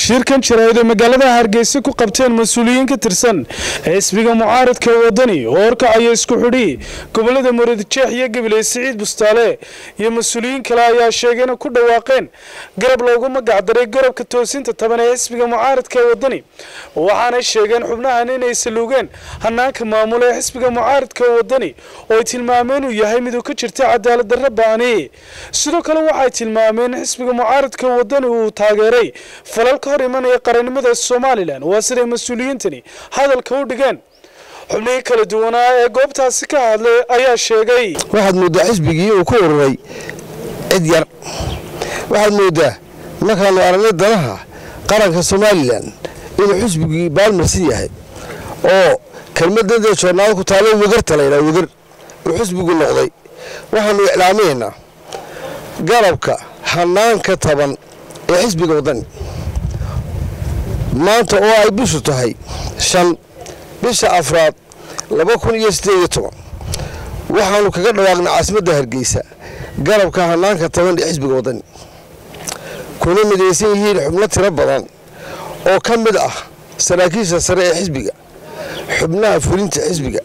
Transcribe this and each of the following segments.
shirkan jaraa'id oo magaalada hargeysa ku qabteen mas-uuliyiin ka tirsan xisbiga mucaaradka wadani oo horkacaya isku xidhi gobolada muradjeex iyo gabiley siciid bustaale iyo mas-uuliyiin kale ayaa sheegay inay ku dhawaaqeen garab loogu magacdaray garabka toosinta taban ee xisbiga mucaaradka wadani waxaanay sheegeen xubnahan inay saluugeen hanaanka maamula ee xisbiga mucaaradka wadani oo ay tilmaameen inuu yahay miduu ka jirta cadaalad darra ba'ani sidoo kale waxay tilmaameen in xisbiga mucaaradka wadani uu taageeray falal ka hor imanaya qarannimada somalilan waa siday mas-uuliyiintani hadalka u dhigeen xubnihii kala duwanaa ee goobtaasi ka hadlay ayaa sheegay waxaad mooddaa xisbigii uu ku ururay cid yar waxaad mooddaa markaanu aragnay danaha qaranka somalilan inuu xisbigii baalmarsan yahay oo kelmadadee joornaal ku taalo wegarta laydhaa wegar uu xisbigu noqday waxaanu iclaaminaynaa garabka hanaanka taban ee xisbiga waddani maanta oo ay bishu tahay shan bisha afraad laba kun iyo siddeed iyo toban waxaanu kaga dhawaaqnay caasimadda hargeysa garabka hanaanka taban ee xisbiga waddani kuna midaysan yihiin xubno tiro badan oo ka mid ah saraakiisha sare ee xisbiga xubnaha fulinta xisbiga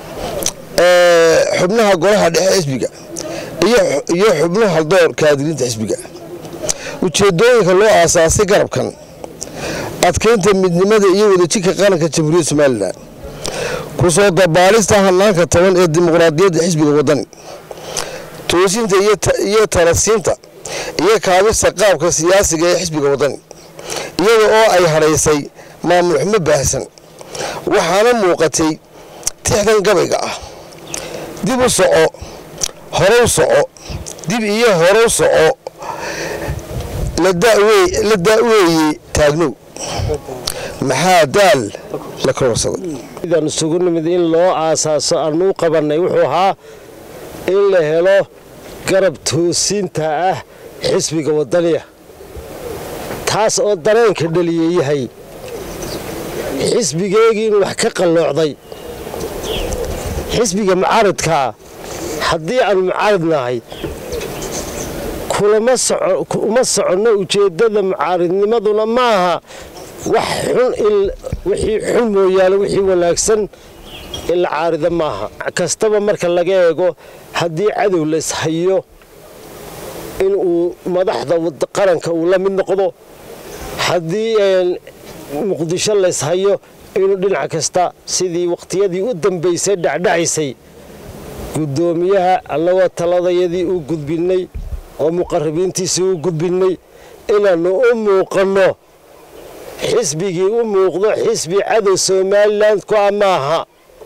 xubnaha golaha dhexe xisbiga iyo xubnaha haldoor kaadiriinta xisbiga ujeedooyinka loo aasaasay garabkan adkeynta midnimada iyo wadajirka qaranka jamhuuriyadda somalilan kusoo dabaalista hanaanka taban ee dimuqraadiyadda xisbiga waddani toosinta iyo talasiinta iyo kaabista qaabka siyaasiga ee xisbiga waddani iyada oo ay hadhaysay maamul xumo baahsan waxaana muuqatay tixdan gabayga ah dib u soco horow soco dib iyo horow soco la da'weeye taagnow maxaa daal la kororsaday sidaan isugu nimid in loo aasaaso aanuu qabannay wuxuu ahaa in la helo garab toosinta ah xisbiga waddaniya taas oo dareenka dhaliya yahay xisbigeegii inuu wax ka qalloocday xisbiga mucaaradkaa haddii aanu mucaarad nahay uma soconno ujeeddada mucaaradnimaduna maaha wax xun wixii xun mooyaane wixii wanaagsan in la caarida maaha kastaba marka laga eego haddii cadow layshayo in uu madaxda qaranka uu la mid noqdo haddii muqdisho layshayo inuu dhinac kasta sidii waqtiyadii u dambaysay dhacdhacaysay guddoomiyaha annagoo taladayadii u gudbinnay oo muqarabiintiisii u gudbinnay inaannu u muuqanno xisbigii u muuqdo xisbi cadow somalilan ku a maaha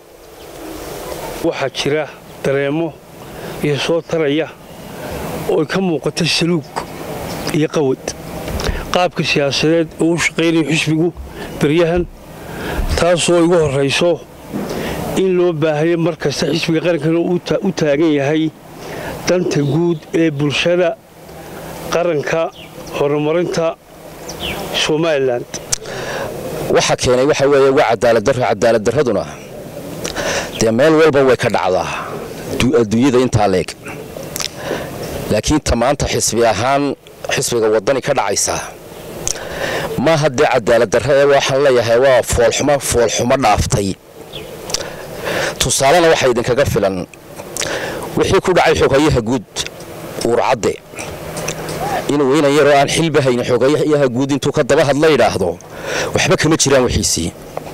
waxaa jira dareemo iyo soo taraya oo ka muuqata saluug iyo qawad qaabka siyaasadeed oo u shaqaynayo xisbigu beryahan taasoo igu horrayso in loo baahayo mar kasta xisbiga qarankana u taagan yahay danta guud ee bulshada qaranka horumarinta somalilan waxa keenay waxa weeye waa cadaaladdarro cadaaladdarraduna dee meel walba way ka dhacdaa adduunyada intaa leeg laakiin ta maanta xisbi ahaan xisbiga waddani ka dhacaysa maaha dee cadaaladdarra ee waxaan leeyahay waa foolxumo foolxumo dhaaftay tusaalena waxaa idinkaga filan wixii ku dhacay xogayaha guud uurcadde inuu inan yaroo aan xilba haynin xogayaha guud intuu ka daba hadla yidhaahdo waxba kama jiraan wixiisii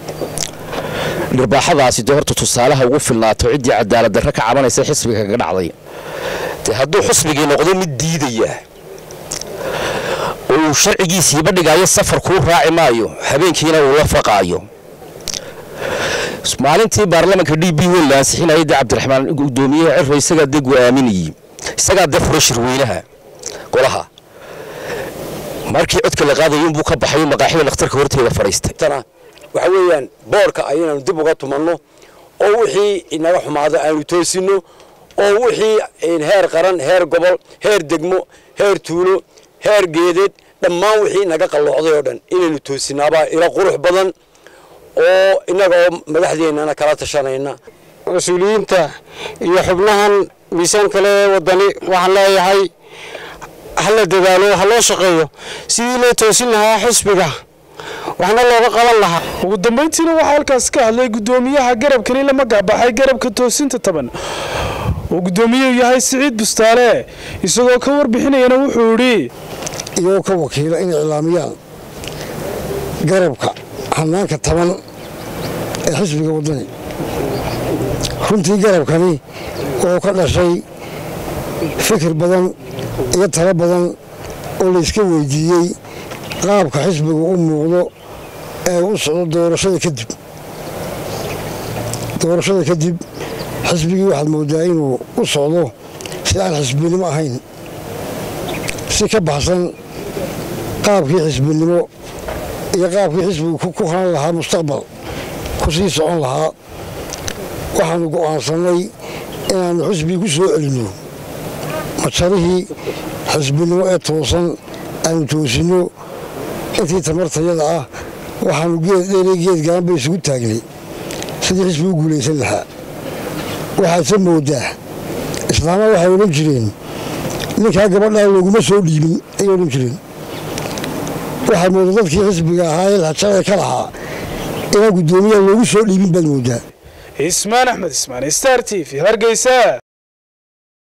dhirbaaxadaasi dee horta tusaalaha ugu filnaato ciddii cadaaladdarra ka cabanaysa xisbiga kaga dhacday dee hadduu xusbigii noqdo mid diidaya oo uu sharcigiisiiba dhigaayo safar kuu raaci maayo habeenkiina uu la faqaayo maalintii baarlamanka d b wen la ansixinayay dee cabdiraxmaan gudoomiyaha ciro isagaa dee go'aaminayey isagaa dee fura shirweynaha golaha markii codka la qaadayo inbuu ka baxay maqaaxida dhakhtarka horteeda fadhiistay waxa weeyaan boorka ayaynaanu dib uga tumanno oo wixii inaga xumaado aanu toosinno oo wixii heer qaran heer gobol heer degmo heer tuulo heer geedeed dhammaan wixii inaga qalloocday oo dhan inaynu toosinaabaa ila qurux badan oo innaga oo madaxdeennana kala tashanayna mas-uuliyiinta iyo xubnahan miisaan kale ee waddani waxaan leeyahay ha la dadaalo ha loo shaqeeyo sidii loo toosin lahaa xisbiga waxna looga qaban lahaa ugu dambayntiina waxaa halkaas ka hadlay guddoomiyaha garabkani lama gaabaxay garabka toosinta taban uu guddoomiyuhu yahay siciid bustaale isagoo ka warbixinayana wuxuu idhi iyagoo ka wakiila inay iclaamiyaan garabka hanaanka taban ee xisbiga waddani runtii garabkani wuxuu ka dhashay fikir badan iyo talo badan oo layska weydiiyey qaabka xisbigu u muuqdo ee u socdo doorashada kadib doorashada kadib xisbigii waxaad moodaa inuu u socdo si aan xisbinimo ahayn si ka baxsan qaabkii xisbinimo iyo qaabkii xisbigu ku hanan lahaa mustaqbal ku sii socon lahaa waxaanu go'aansannay inaannu xisbigii ku soo celinno majarihii xisbinimo ee toosan aanu toosinno intii tamartayada ah waxaanu geed dheere geed gaanba isugu taagnay sidii xisbigu guulaysan lahaa waxaadse moodaa islaama waxay odhan jireen ninkaa gabadhaa looguma soo dhiibin ayay odhan jireen waxaad moodaa dadkii xisbiga ahaa ee lahajada ka lahaa inaan guddoomiyaha loogu soo dhiibin baad moodaa ismaan axmed ismaan star t v hargeysa